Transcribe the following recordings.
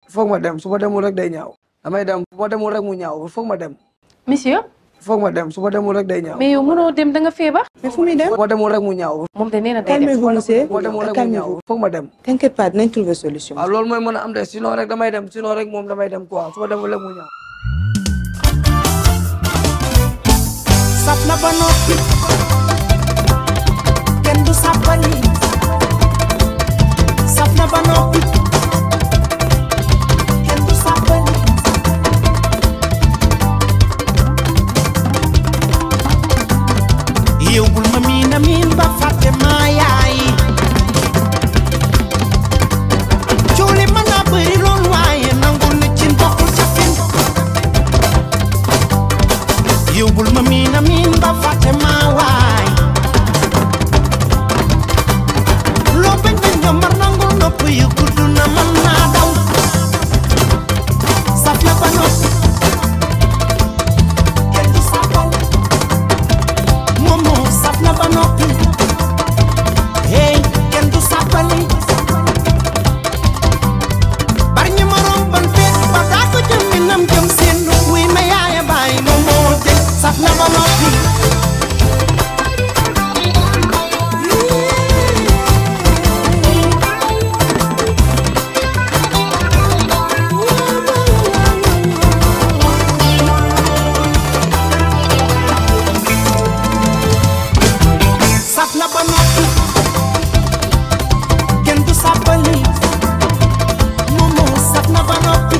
foog ma dem su ma demul rek day ñaaw damay dem su ma demul rek mu ñaaw foog ma dem monsieur foog ma dem su ma demul rek day ñaaw mais yow mënoo dem da nga feebar mais fu muy dem su ma demul rek mu ñaaw moom de nee na day dem calmez-vous monsieur su ma demul rek mu ñaaw calmez-vous foog ma dem t'inquiète pas dinañ trouver solution waaw loolu mooy mën a am de sinon rek damay dem sinon rek moom damay dem quoi su ma demul rek mu ñaaw saf na ba noppi kenn du sàppali saf na ba noppi kenn du sàppali yow bul ma miin a miin ba fàtte maa yaay coow li mën naa bëri lool waaye nangul ni ci ndoxul ca fin yow bul ma miin a miin ba fàtte maa waay loo bañ bañ nga mar nangul nopp yu gudd na man naa daw saf na ba noppi kenn du sàppal moom moo saf na ba noppi hey kenn du sàppali bari ñu ma rombante ba daa ko jëm mi nam jëm seen wuy ma yaaya bàyyi moom moo de saf na ba noppi saf na ba noppi kenn du sàppali moom moo saf na ba noppi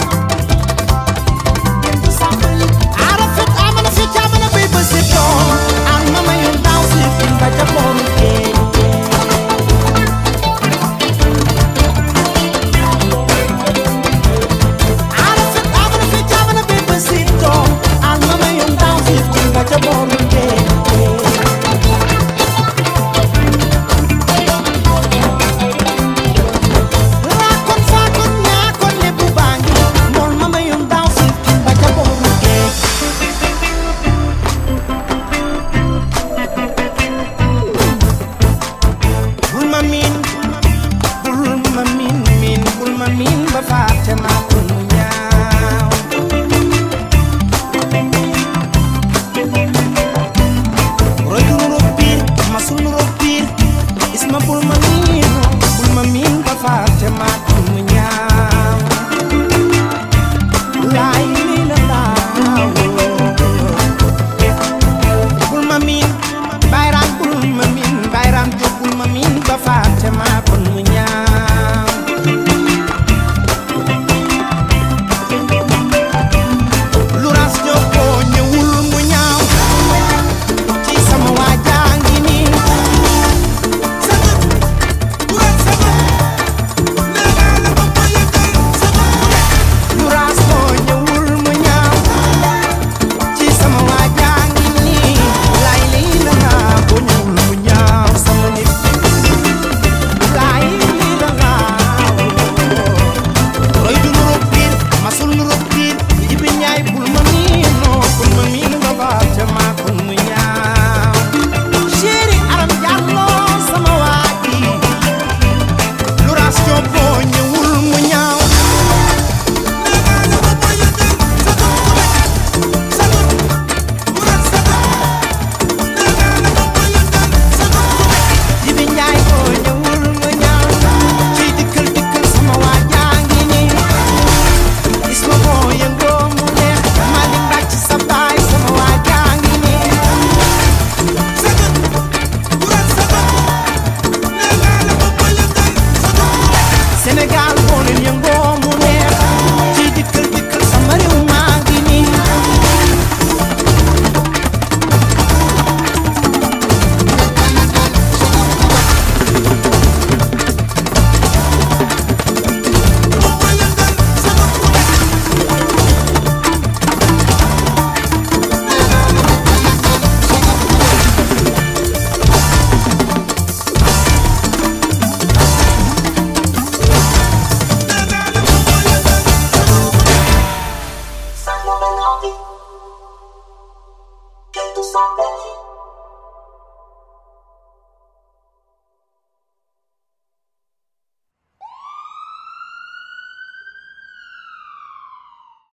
kenn du sàppali aara fit amana fi jaamana bay ba si doom an mama yu ndaw si fin ba ca booru géej aara fit amana fi jaamana bay ba si doom an mama yu ndaw si fin ba ca booru géej raakon faakon ñaakon ne bu baangi mool mama yum daaw si ba ca booru géej bul ma miin bul ma miin miin bul ma miin ba fàtte ma